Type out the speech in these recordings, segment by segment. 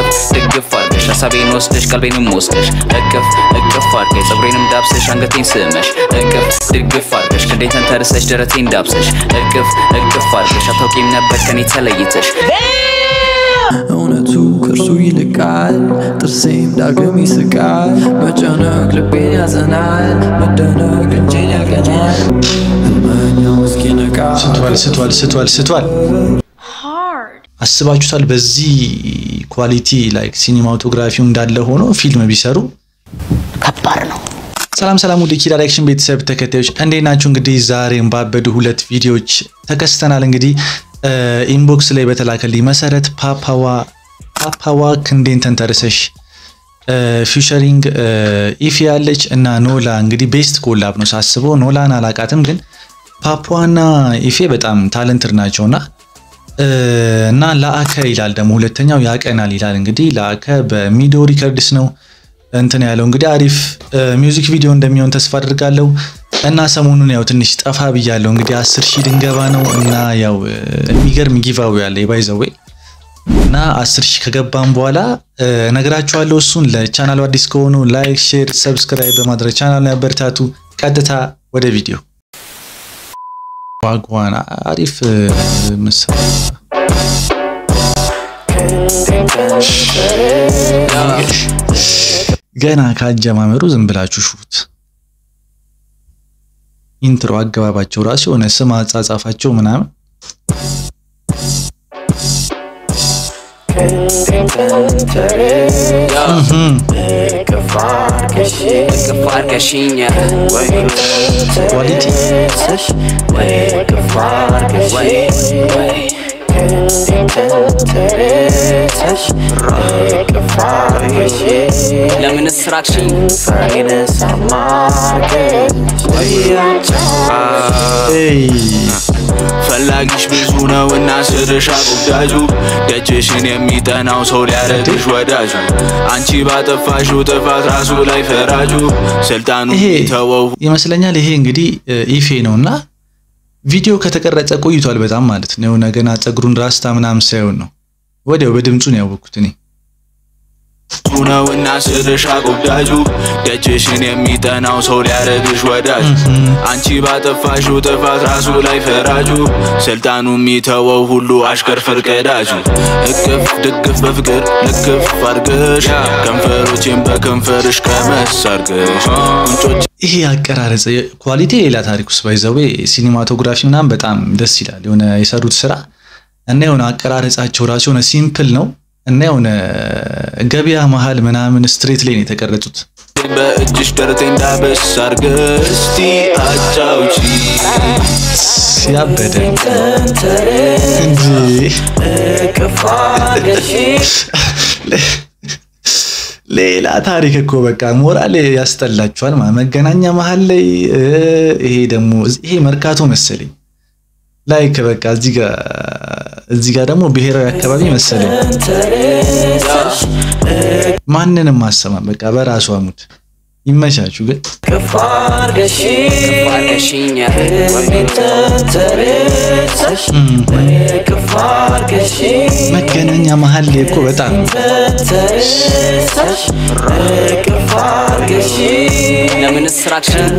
እቅፍ ድግፍ አርገሽ ሀሳቤን ወስደሽ ቀልቤንም ወስደሽ እቅፍ እቅፍ አርገሽ ፀጉሬንም ዳብሰሽ አንገቴን ስመሽ እቅፍ ድግፍ አርገሽ ክንዴን ተንተርሰሽ ደረቴን ዳብሰሽ እቅፍ እቅፍ አርገሽ አታውቂም ነበር ከኔ ተለይተሽ እውነቱ ከእርሱ ይልቃል ጥርሴም ዳግም ይስቃል መጨነቅ ልቤን ያዘናል መደነቅ እጄን ያቀናል ህልመኛው እስኪነቃ ስቷል ስቷል ስቷል ስቷል አስባችሁታል በዚህ ኳሊቲ ላይክ ሲኒማቶግራፊው እንዳለ ሆኖ ፊልም ቢሰሩ ከባድ ነው። ሰላም ሰላም ወደ ኪ ዳይሬክሽን ቤተሰብ ተከታዮች እንዴት ናችሁ? እንግዲህ ዛሬም ባበዱ ሁለት ቪዲዮዎች ተከስተናል። እንግዲህ ኢንቦክስ ላይ በተላከልኝ መሰረት ፓፓዋ ፓፓዋ ክንዴን ተንተርሰሽ ፊውቸሪንግ ኢፊ ያለች እና ኖላ እንግዲህ ቤስት ኮላብ ነው ሳስበው። ኖላን አላቃትም፣ ግን ፓፓዋና ኢፌ በጣም ታለንትድ ናቸውና እና ለአከ ይላል ደግሞ ሁለተኛው ያቀናል ይላል። እንግዲህ ለአከ በሚዶ ሪከርድስ ነው እንትን ያለው እንግዲህ አሪፍ ሚውዚክ ቪዲዮ እንደሚሆን ተስፋ አድርጋለሁ። እና ሰሞኑን ያው ትንሽ ጠፋ ብያለሁ። እንግዲህ አስር ሺህ ድንገባ ነው እና ያው የሚገርም ጊቫዌ ያለ የባይዘዌ እና አስር ሺህ ከገባም በኋላ ነግራችኋለሁ። እሱን ለቻናሉ አዲስ ከሆኑ ላይክ፣ ሼር፣ ሰብስክራይብ በማድረግ ቻናሉ ያበረታቱ። ቀጥታ ወደ ቪዲዮ ዋጓን አሪፍ ምሳሌ ገና ከአጀማመሩ ዝም ብላችሁ ሹት። ኢንትሮ አገባባቸው ራሱ የሆነ ስም አጻጻፋቸው ምናምን እቅፍ አርገሽኝ ኳሊቲ ለምን ስራክሽኝ ፈላጊሽ ብዙ ነው እና ስርሻ ጉዳጁ ደጅሽን የሚጠናው ሰው ሊያረግሽ ወዳጁ አንቺ ባጠፋሽው ጥፋት ራሱ ላይ ፈራጁ ስልጣኑ ይሄ ተወው ይመስለኛል። ይሄ እንግዲህ ኢፌ ነው እና ቪዲዮ ከተቀረጸ ቆይቷል በጣም ማለት ነው። የሆነ ገና ፀጉሩን ራስታ ምናምን ሳይሆን ነው ወዲያው በድምፁ ነው ያወቅኩት እኔ። ብዙ ነው እና ስርሻ ጉዳጁ ደጅሽን የሚጠናው ሰው ሊያረግሽ ወዳጁ አንቺ ባጠፋሽው ጥፋት ራሱ ላይ ፈራጁ ስልጣኑ የሚተወው ሁሉ አሽከር ፈርቀዳጁ እቅፍ ድግፍ በፍቅር ልክፍ አርገሽ ከንፈሮቼን በከንፈርሽ ቀመስ አርገሽ ቁንጮች ይሄ አቀራረጽ ኳሊቲ ሌላ ታሪክ ውስጥ ባይዘዌ ሲኒማቶግራፊ ምናምን በጣም ደስ ይላል። የሆነ የሰሩት ስራ እና የሆነ አቀራረጻቸው ራሱ የሆነ ሲምፕል ነው እና የሆነ ገበያ መሀል ምናምን ስትሬት ላይ ነው የተቀረጹት። በእጅሽ ደረቴ እንዳበስ አርገሽ እስቲ አጫውቺ ሲያበደ እንጂ ሌላ ታሪክ እኮ በቃ ሞራል ያስጠላችኋል። ማለት መገናኛ መሀል ላይ ይሄ ደግሞ ይሄ መርካቶ መሰለኝ ላይክ በቃ እዚህ ጋር እዚህ ጋር ደግሞ ብሔራዊ አካባቢ መሰለኝ ማንንም ማሰማም በቃ በራሱ አሙድ ይመቻችሁ። ግን አርገሽኝ መገናኛ መሀል ላይ እኮ በጣም ለምን ስራክሽኝ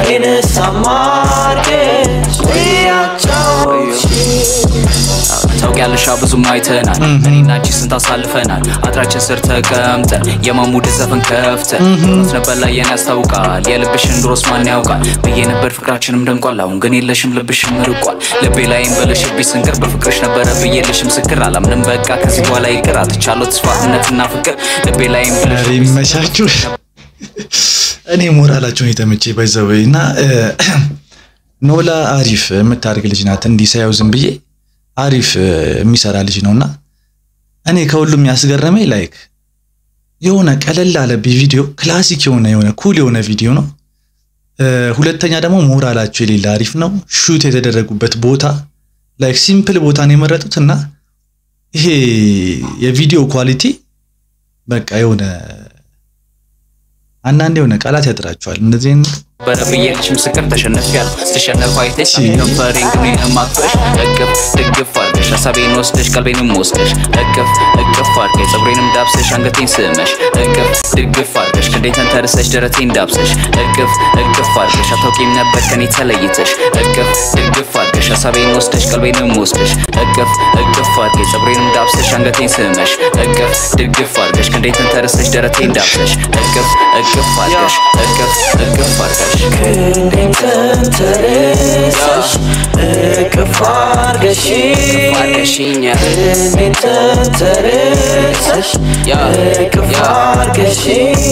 ታውቂያለሽ ብዙም አይተናል እኔና አንቺ ስንት አሳልፈናል አጥራችን ስር ተቀምጠን የማሙድ ዘፈን ከፍተን ኖት ነበር ላይ የኔ ያስታውቃል የልብሽን ድሮስ ማን ያውቃል ብዬ ነበር ፍቅራችንም ደምቋል አሁን ግን የለሽም ልብሽም ርቋል ልቤ ላይም በለሽብኝ ስንቅር በፍቅርሽ ነበረ ብዬልሽ ምስክር አላምንም በቃ ከዚህ በኋላ ይቅር አትቻለው ተስፋ እምነትና ፍቅር ልቤ ላይም ኧረ በለሽብኝ ይመቻችሁ። እኔ ሞራላቸውን የተመቼ ባይዘወይ እና ኖላ አሪፍ የምታደርግ ልጅ ናት። እንዲህ ሳየው ዝም ብዬ አሪፍ የሚሰራ ልጅ ነውና እኔ ከሁሉም ያስገረመኝ ላይክ የሆነ ቀለል አለብኝ ቪዲዮ ክላሲክ የሆነ የሆነ ኩል የሆነ ቪዲዮ ነው። ሁለተኛ ደግሞ ሞራላቸው የሌለ አሪፍ ነው። ሹት የተደረጉበት ቦታ ላይክ ሲምፕል ቦታ ነው የመረጡት እና ይሄ የቪዲዮ ኳሊቲ በቃ የሆነ አንዳንድ የሆነ ቃላት ያጥራቸዋል እንደዚህ አይነት ነበረ ብዬልሽ ምስክር ተሸነፊያለሁ ስትሸነፍ አይተሽ ከንፈሬን ግን የማክፈሽ እቅፍ ድግፍ አለ አርገሽ ሀሳቤን ወስደሽ ቀልቤንም ወስደሽ እቅፍ እቅፍ አርገሽ ፀጉሬንም ዳብሰሽ አንገቴን ስመሽ እቅፍ ድግፍ አርገሽ ክንዴን ተንተርሰሽ ደረቴን ዳብሰሽ እቅፍ እቅፍ አርገሽ አታውቂም ነበር ከኔ ተለይተሽ እቅፍ ድግፍ አርገሽ ሀሳቤን ወስደሽ ቀልቤንም ወስደሽ እቅፍ እቅፍ አርገሽ ፀጉሬንም ዳብሰሽ አንገቴን ስመሽ እቅፍ ድግፍ አርገሽ ክንዴን ተንተርሰሽ ደረቴን ዳብሰሽ እቅፍ እቅፍ አርገሽ እቅፍ እቅፍ አርገሽ ክንዴን ተንተርሰሽ እቅፍ አርገሽ አርገሽኛ ክንዴን ተንተርሰሽ ያ እቅፍ ያ አርገሽ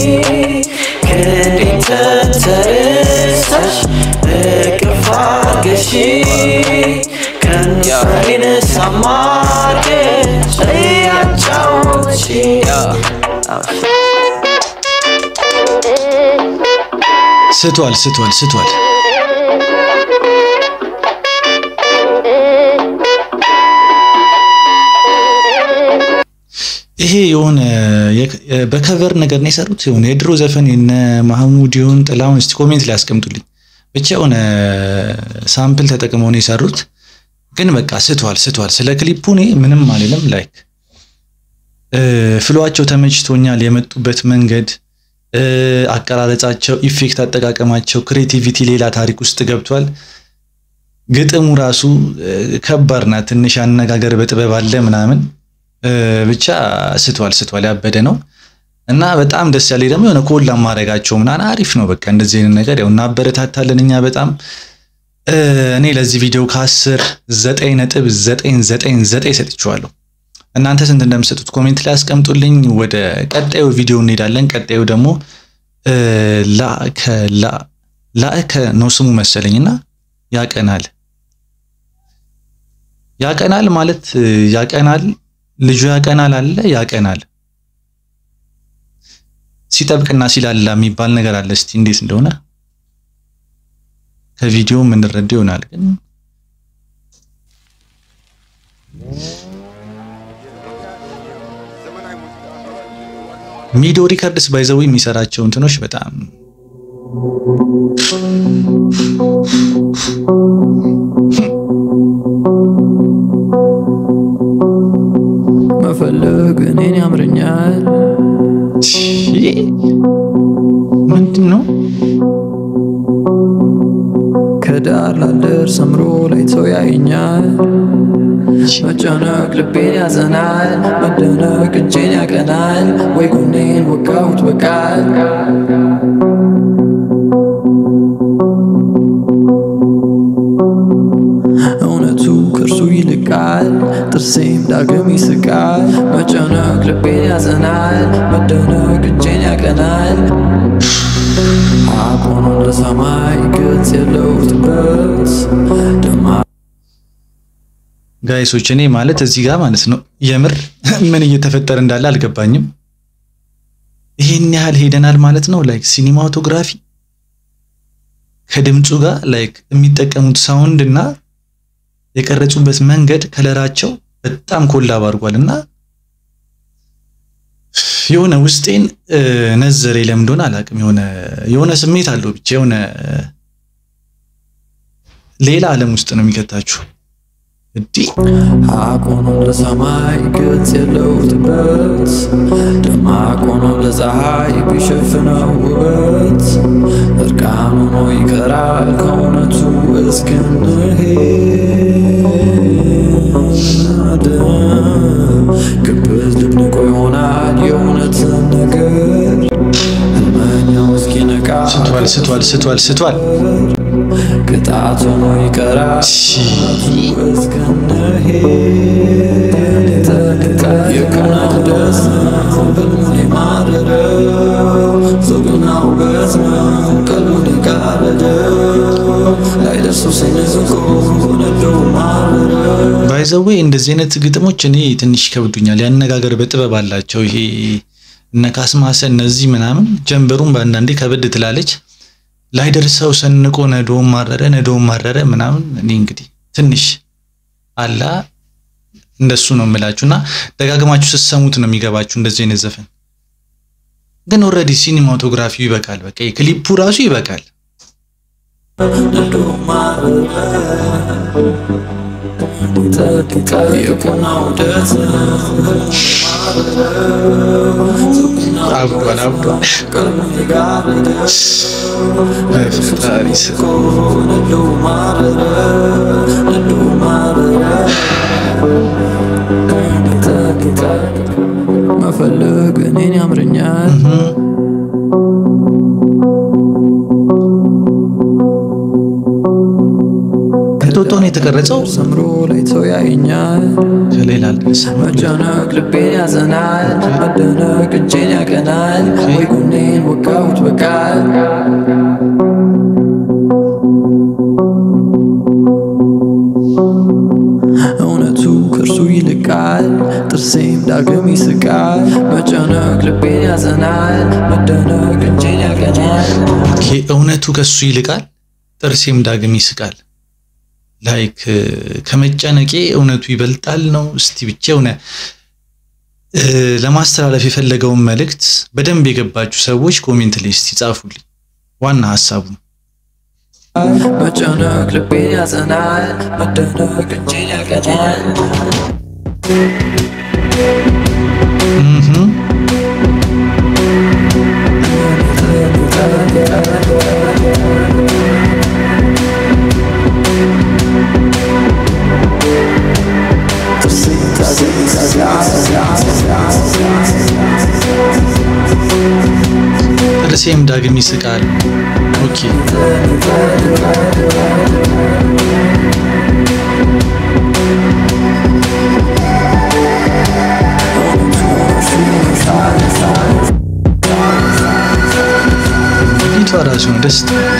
ክንዴን ተንተርሰሽ እቅፍ አርገሽ ከንፈሬን ሳም አርገሽ እያጫወትሽ ስቷል ስቷል ስቷል። ይሄ የሆነ የክ- በከቨር ነገር ነው የሰሩት። የሆነ የድሮ ዘፈን የነ ማህሙድ ይሁን ጥላሁን፣ እስቲ ኮሜንት ላይ ያስቀምጡልኝ። ብቻ የሆነ ሳምፕል ተጠቅመው ነው የሰሩት። ግን በቃ ስቷል ስቷል። ስለ ክሊፑ እኔ ምንም አልልም። ላይክ ፍሏቸው ተመችቶኛል። የመጡበት መንገድ እ፣ አቀራረጻቸው፣ ኢፌክት አጠቃቀማቸው፣ ክሬቲቪቲ ሌላ ታሪክ ውስጥ ገብቷል። ግጥሙ ራሱ እ፣ ከባድ ናት። ትንሽ አነጋገር በጥበብ አለ ምናምን እ፣ ብቻ ስቷል ስቷል። ያበደ ነው እና በጣም ደስ ያለኝ ደግሞ የሆነ ኮላ ማድረጋቸው ምናምን አሪፍ ነው። በቃ እንደዚህ አይነት ነገር ያው እናበረታታለን እኛ በጣም እ፣ እኔ ለዚህ ቪዲዮ ከአስር ዘጠኝ ነጥብ ዘጠኝ ዘጠኝ ዘጠኝ ሰጥቼዋለሁ። እናንተ ስንት እንደምሰጡት ኮሜንት ላይ አስቀምጡልኝ። ወደ ቀጣዩ ቪዲዮ እንሄዳለን። ቀጣዩ ደግሞ እ፣ ላእከ ላ- ላእከ ነው ስሙ መሰለኝና ያቀናል ያቀናል ማለት እ፣ ያቀናል ልጁ ያቀናል አለ ያቀናል ሲጠብቅና ሲላላ የሚባል ነገር አለ። እስቲ እንዴት እንደሆነ ከቪዲዮ የምንረዳው ይሆናል ግን ሚዶ ሪከርድስ ባይዘው የሚሰራቸው እንትኖች በጣም መፈለግ እኔን ያምረኛል ምንድን ነው? ከዳር ላልደርስ ሰምሮ ላይ ሰው ያየኛል መጨነቅ ልቤን ያዘናል መደነቅ እጄን ያቀናል ወይ ጎኔን ወጋሁት በቃል እውነቱ ከእርሱ ይልቃል ጥርሴም ዳግም ይስቃል መጨነቅ ልቤን ያዘናል መደነቅ እጄን ያቀናል አቆኖ ለሰማይ ገጽ የለው ጥበት ደማ ጋይሶች እኔ ማለት እዚህ ጋር ማለት ነው የምር ምን እየተፈጠረ እንዳለ አልገባኝም። ይሄን ያህል ሄደናል ማለት ነው። ላይክ ሲኒማቶግራፊ ከድምፁ ጋር ላይክ የሚጠቀሙት ሳውንድ እና የቀረጹበት መንገድ ከለራቸው በጣም ኮላብ አድርጓል እና የሆነ ውስጤን እ፣ ነዘሬ ለምን እንደሆነ አላውቅም። የሆነ የሆነ ስሜት አለው ብቻ የሆነ ሌላ ዓለም ውስጥ ነው የሚከታችሁ። እንዲህ አቆኖ ለሰማይ ገጽ የለው ጥበት ደማቅ ሆኖ ለፀሐይ ቢሸፍነው ውበት እርቃን ሆኖ ይቀራል ከእውነቱ እስክንሄድ ግብዝ ድብንቆ ይሆናል የእውነትን ነገር ህልመኛው እስኪነቃ ስቷል ስቷል ስቷል ስቷል። ቅጣት ሆኖ ይቀራል ባይዘዌ እንደዚህ አይነት ግጥሞች እኔ ትንሽ ይከብዱኛል። ያነጋገር በጥበብ አላቸው። ይሄ እነ ካስማሰ እነዚህ ምናምን ጀንበሩን በአንዳንዴ ከበድ ትላለች። ላይደርሰው ሰንቆ ነዶም ማረረ ነዶም ማረረ ምናምን እኔ እንግዲህ ትንሽ አላ እንደሱ ነው የምላችሁ እና ደጋግማችሁ ስትሰሙት ነው የሚገባችሁ እንደዚህ አይነት ዘፈን። ግን ኦልሬዲ ሲኒማቶግራፊው ይበቃል። በቃ ክሊፑ ራሱ ይበቃል። አብዷል አብዷል። በፈጣሪ ስም መፈለግ እኔን ያምረኛል እንጦጦ ነው የተቀረጸው ሰምሮ ላይ ሰው ያየኛል ከሌላ አልደረሰም። መጨነቅ ልቤን ያዘናል መደነቅ እጄን ያቀናል ወይ ጎኔን ወጋሁት በቃል እውነቱ ከእርሱ ይልቃል ጥርሴም ዳግም ይስቃል መጨነቅ ልቤን ያዘናል መደነቅ እጄን ያቀናል ኦኬ፣ እውነቱ ከሱ ይልቃል ጥርሴም ዳግም ይስቃል። ላይክ ከመጨነቄ እውነቱ ይበልጣል ነው። እስቲ ብቻ የሆነ እ፣ ለማስተላለፍ የፈለገውን መልእክት በደንብ የገባችሁ ሰዎች ኮሜንት ላይ እስቲ ጻፉልኝ። ዋና ሀሳቡ መጨነቅ ልቤን ያዘናል መደነቅ እጄን ያቀናል እህ ጥርሴም ዳግም ይስቃል። ኦኬ ፊቷ ራሱ ነው ደስ ትላለች።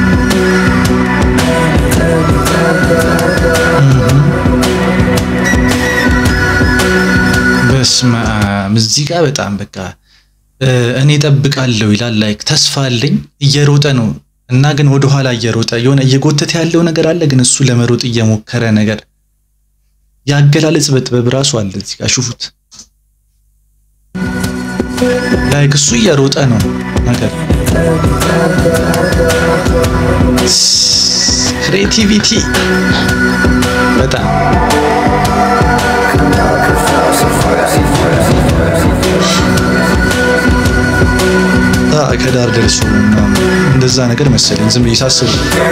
በስመ አብ እዚህ ጋር በጣም በቃ እ፣ እኔ ጠብቃለሁ ይላል። ላይክ ተስፋ አለኝ እየሮጠ ነው እና ግን ወደኋላ እየሮጠ የሆነ እየጎተተ ያለው ነገር አለ፣ ግን እሱ ለመሮጥ እየሞከረ ነገር ያገላለጽ በጥበብ ራሱ አለ። እዚህ ጋር ሽፉት። ላይክ እሱ እየሮጠ ነው ነገር ክሬቲቪቲ በጣም አ ከዳር ደርሶ ምናምን እንደዛ ነገር መሰለኝ ዝም ብዬ ሳስብ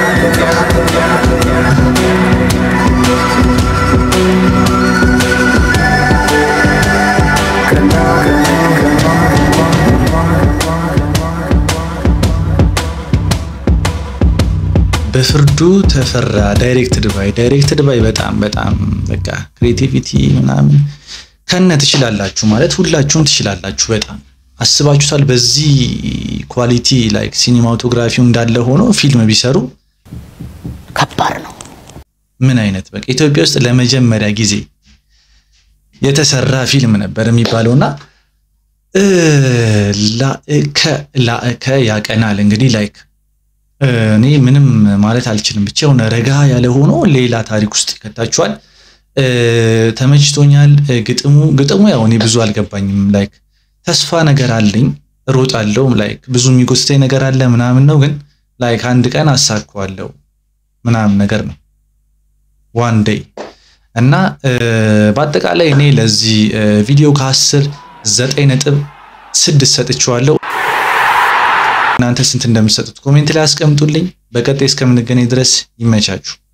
በፍርዱ ተፈራ ዳይሬክትድ ባይ ዳይሬክትድ ባይ በጣም በጣም በቃ ክሬቲቪቲ ምናምን ከነ ትችላላችሁ ማለት ሁላችሁም ትችላላችሁ። በጣም አስባችሁታል። በዚህ ኳሊቲ ላይክ ሲኒማቶግራፊው እንዳለ ሆኖ ፊልም ቢሰሩ ከባድ ነው። ምን አይነት በቃ ኢትዮጵያ ውስጥ ለመጀመሪያ ጊዜ የተሰራ ፊልም ነበር የሚባለውና እ ላእከ ላእከ ያቀናል እንግዲህ ላይክ እኔ ምንም ማለት አልችልም። ብቻ የሆነ ረጋ ያለ ሆኖ ሌላ ታሪክ ውስጥ ይከታችኋል። እ፣ ተመችቶኛል። እ፣ ግጥሙ ግጥሙ ያው እኔ ብዙ አልገባኝም። ላይክ ተስፋ ነገር አለኝ እሮጣለሁ፣ ላይክ ብዙ የሚጎስተኝ ነገር አለ ምናምን ነው፣ ግን ላይክ አንድ ቀን አሳካዋለሁ ምናምን ነገር ነው ዋን ዴይ እና እ፣ በአጠቃላይ እኔ ለዚህ እ፣ ቪዲዮ ከአስር ዘጠኝ ነጥብ ስድስት ሰጥቼዋለሁ። እናንተ ስንት እንደምትሰጡት ኮሜንት ላይ አስቀምጡልኝ። በቀጣይ እስከምንገናኝ ድረስ ይመቻችሁ።